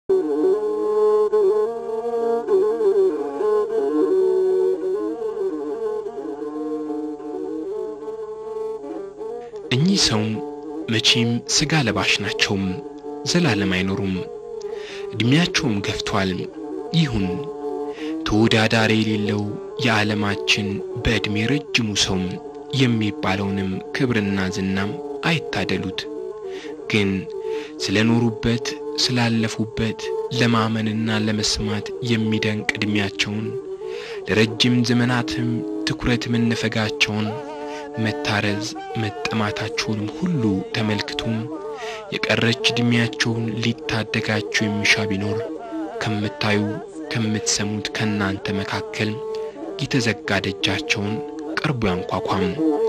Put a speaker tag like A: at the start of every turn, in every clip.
A: እኚህ ሰው መቼም ሥጋ ለባሽ ናቸውም፣ ዘላለም አይኖሩም። ዕድሜያቸውም ገፍቷል። ይሁን ተወዳዳሪ የሌለው የዓለማችን በዕድሜ ረጅሙ ሰው የሚባለውንም ክብርና ዝናም አይታደሉት። ግን ስለ ኖሩበት ስላለፉበት ለማመንና ለመስማት የሚደንቅ ዕድሜያቸውን ለረጅም ዘመናትም ትኩረት መነፈጋቸውን መታረዝ መጠማታቸውንም ሁሉ ተመልክቶም የቀረች ዕድሜያቸውን ሊታደጋቸው የሚሻ ቢኖር ከምታዩ ከምትሰሙት ከእናንተ መካከል የተዘጋ ደጃቸውን ቀርቦ ያንኳኳም።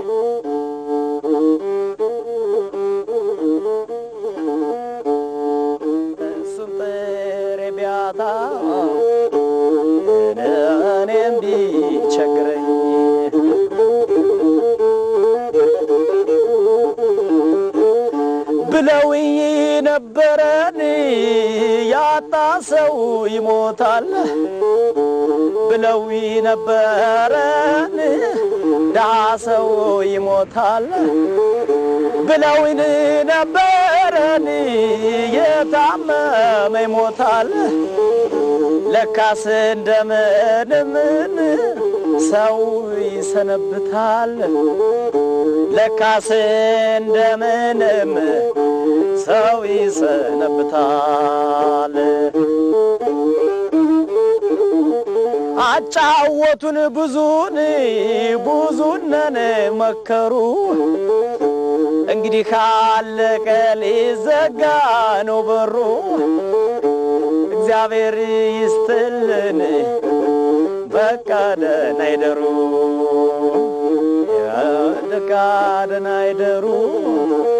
B: እሱን ጥሬ ቢያጣ እኔም ቢቸግረኝ ብለውኝ ነበረን ያጣ ሰው ይሞታል ብለውኝ ነበረን ድሃ ሰው ይሞታል ብለውኝ ነበረን የታመመ ይሞታል ለካስ እንደምንምን ሰው ይሰነብታል ለካስ እንደምንም ሰው ይሰነብታል። አጫወቱን ብዙን ብዙነን መከሩ እንግዲህ ካለቀ ሊዘጋ ነው በሩ። እግዚአብሔር ይስጥልን በቃ ደህና ይደሩ በቃ ደህና ይደሩ